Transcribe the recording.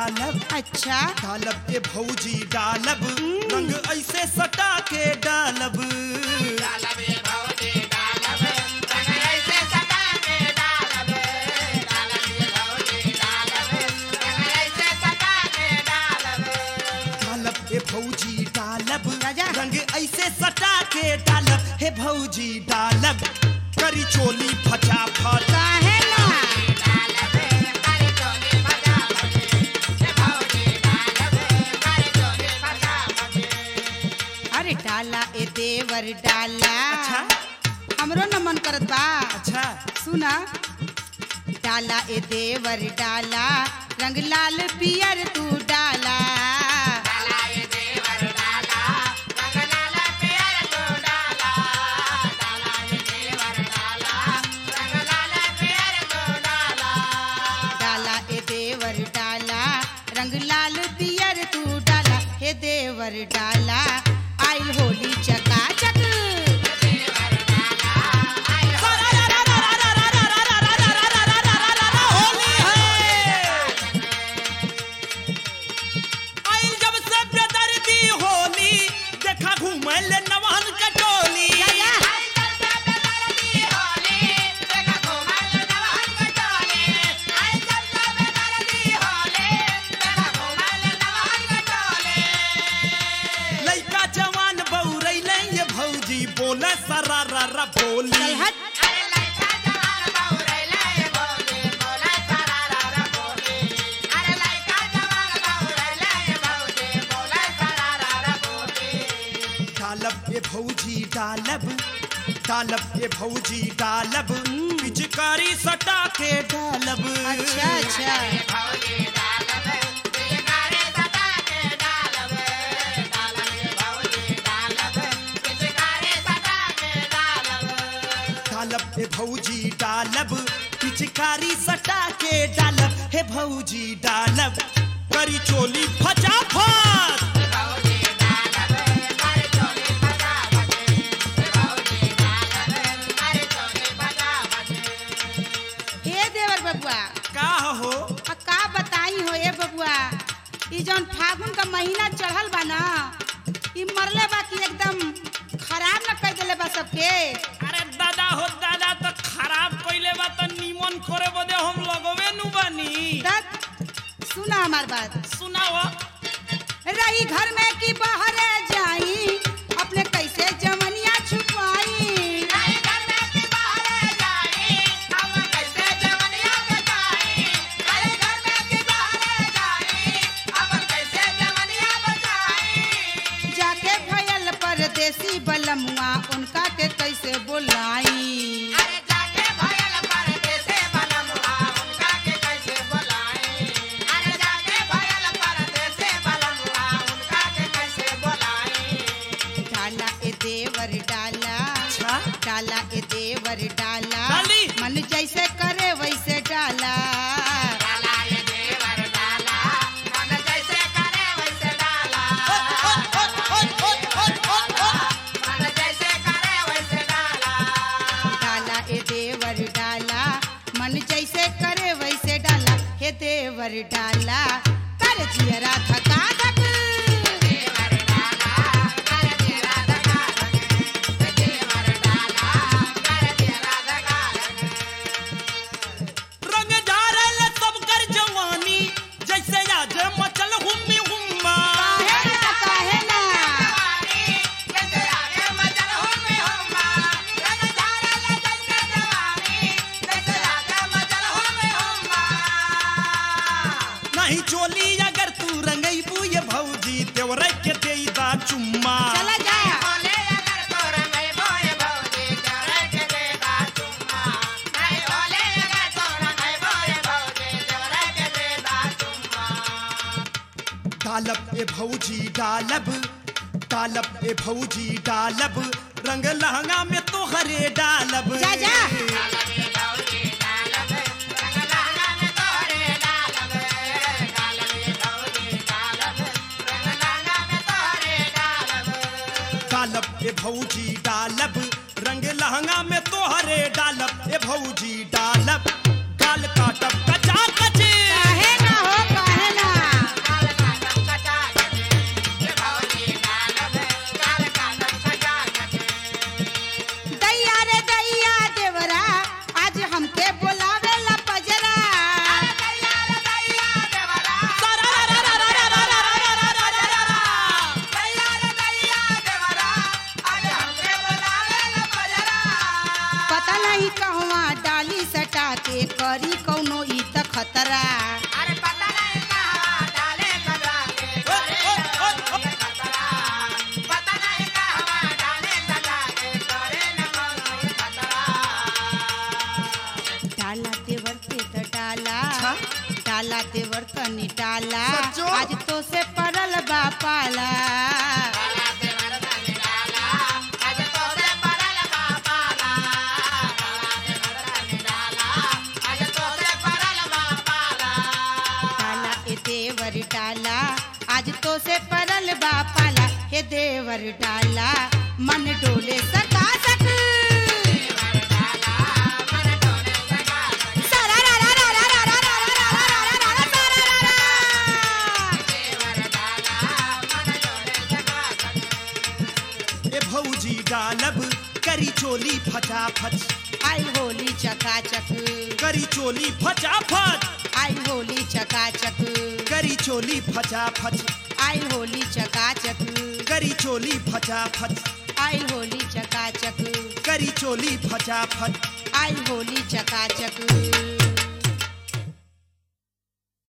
डालब अच्छा डालब ए भौजी डालब रंग ऐसे सटा के डालब डालब ए भौजी डालब राजा। रंग ऐसे सटा के डालब हे भौजी डालब करी चोली फटाफट काहे ना अरे डाला ए देवर डाला अच्छा हमरो न मन करत बा अच्छा सुना डाला ए देवर डाला रंग लाल पियर तू डाला डाला ए देवर डाला रंग लाल पियर तू डाला हे देवर डाला आइल होली चकाचक होली है आइल जब से बेदर्दी होली देखा घूमे ले नवान कटोली लइका जवान बौरैले ये भौजी बोले सरारा बोली चल हट डालब ए भौजी डालब डालब ए भौजी डालब पिचकारी सटा के डालब अच्छा अच्छा डालब ए भौजी डालब पिचकारी सटा के डालब हे भौजी डालब करी चोली फटाफट हे देवर बबुआ का हो आ का बताई हो ए बबुआ ई जौन फागुन का महीना चढ़ल बा ना ई मरले बा कि एकदम खराब न कर देले बा सबके अरे दादा हो दादा तो खराब कइले बा तो निमन करे बदे हम लगवे नु बानी तक सुना हमार बात सुनाओ रही घर में कि बाहर जाई अपने कैसे जवनिया छुपाई जाके भयल परदेसी बलमुआ उनका के कैसे बुलाई डाला ए देवर डाला अच्छा डाला ए देवर डाला डाली। मन जैसे करे वैसे डाला डाला ए देवर डाला मन जैसे करे वैसे डाला हे देवर डाला कर जियरा थका थक रंग झारल सब कर जवानी जैसे आज मचल हुम्मी हुम्मा काहे ना काहे ना नहीं चोली अगर तू रंगईबू ये भौजी तेवरे के देईदा चुम्मा चला जा डालब ए भौजी डालब डालब ए भौजी डालब रंग लहंगा में तो हरे डालब जा, जा। डालब ए भौजी डालब रंग लहंगा में तो हरे डालब ए भौजी डालब गाल काटब कचा कचे काहे ना हो काहे ना के करी कौनो ई त खतरा अरे पता नहीं कहवा डाले सजा के करे न कोनो ई खतरा पता नहीं कहवा डाले सजा के करे न कोनो ई खतरा डाला देवर ते त डाला अच्छा? डाला देवर तनी डाला सच्चो? आज तो से परल बा पाला डाला से मर्दन डाला आज तो से परल बापाला डाला से मर्दन डाला आज तो से परल बापाला डाला ए देवर डाला आज तो से परल बा पाला हे देवर डाला मन डोले सका सक सारा रा रा रा रा रा रा रा रा रा रा रा रा सारा रा रा। ए भौजी डालब करी चोली फटाफट आई होली चकाचक करी चोली फटाफट आई होली चकाचक करी चोली फटाफट आई होली चकाचक करी चोली फटाफट आई होली चकाचक करी चोली फटाफट आई होली चकाचक